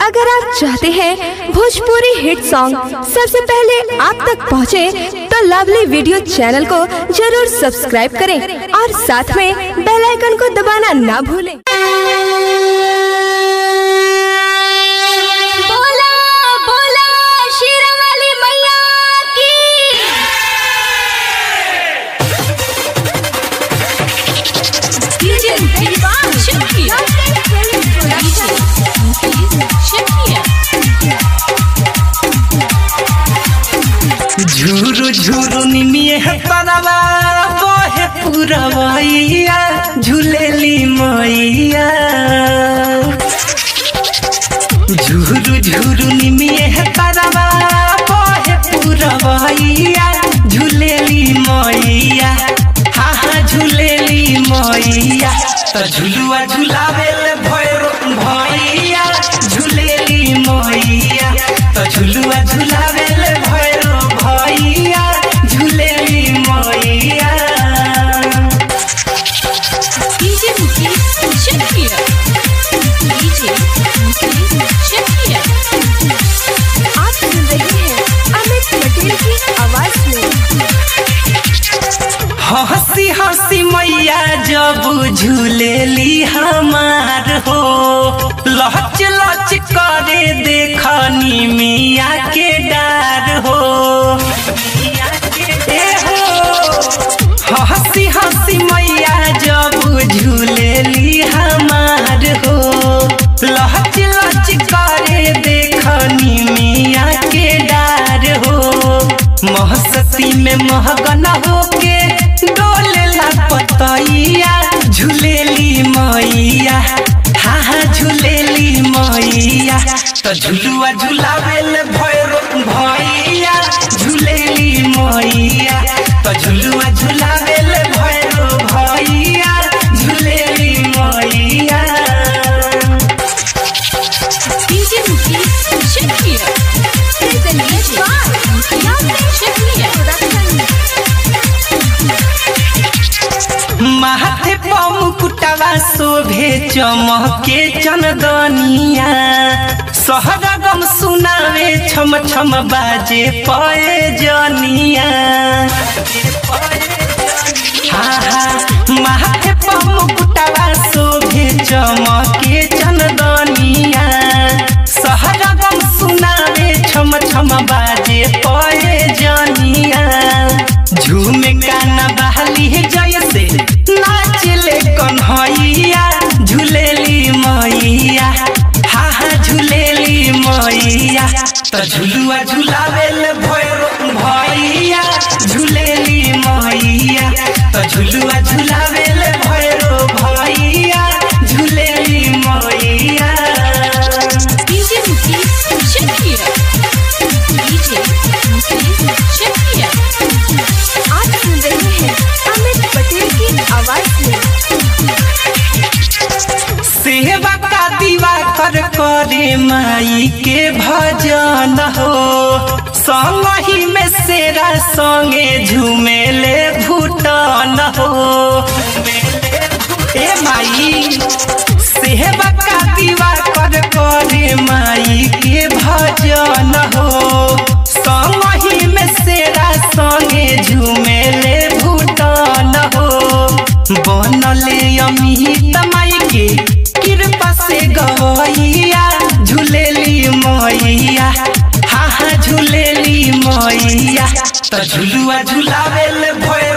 अगर आप चाहते हैं भोजपुरी हिट सॉन्ग सबसे पहले आप तक पहुंचे, तो लवली वीडियो चैनल को जरूर सब्सक्राइब करें और साथ में बेल आइकन को दबाना ना भूलें बोला बोला शेरावाली मैया की डीजे दीवान शकिया शकिया झूरू झूरू निमिये है परवा बहे पुरवैया झूलेली मैया झूरू झूरू निमिये है परवा बहे पुरवैया झूलेली मैया हा हा झूलेली मैया तो झुलुआ झुलावेल भैरो भैया झूलेली मैया तो झुलुआ झुलावेल भैरो भैया झूलेली मैया डीजे मुकेश शकिया डीजे मुकेश शकिया आप सुन रहे हैं अमित पटेल की आवाज में हंसी हंसी मैया जब झूलेली हमार हो लच लच करे देखनी मिया के डार हो ए हो हंसी हंसी मैया जब झूलेली हमार हो लच लच करे देखनी मिया के डार हो महसती में महगन होके डोलेला पतैया झूलेली मैया हा हा झूलेली मैया तो झुलुआ झुलावेल भैरो भैया झूलेली मैया तो झुलुआ झुलावेल भैरो भैया झूलेली मैया डीजे मुकेश शकिया डीजे मुकेश शकिया माथे पमुकुटवा शोभे चमके चंदनिया सहरा गम सुनावे छम छम बाजे पए जनिया आहा, माथे पमुकुटवा शोभे चमके चंदनिया सहरा गम सुनावे छम छम बाजे पए जनिया झूमे गाना बहली जैसे नाचले कन्हैया झूलेली मैया हा हा झूलेली मैया तो झुलुआ झुलावेल भैरो भैया झूलेली मैया तो झुलुआ झुलावेल भैरो भैया झूलेली मैया डीजे मुकेश शकिया डीजे मुकेश शकिया आप सुन रहे हैं अमित पटेल की आवाज में सेवा का दीवा कर करे माई के भजन हो संगही में सेरा संगे झूमेले भूटान हो ए माई सेवा का दीवा कर करे माई के भजन हो संगही में सेरा संगे झूमेले भूटान हो बनले अमित माई के कृपा से गवैया झूलेली मैया हा हा झूलेली मैया तो झुलुआ झुलावेल भैर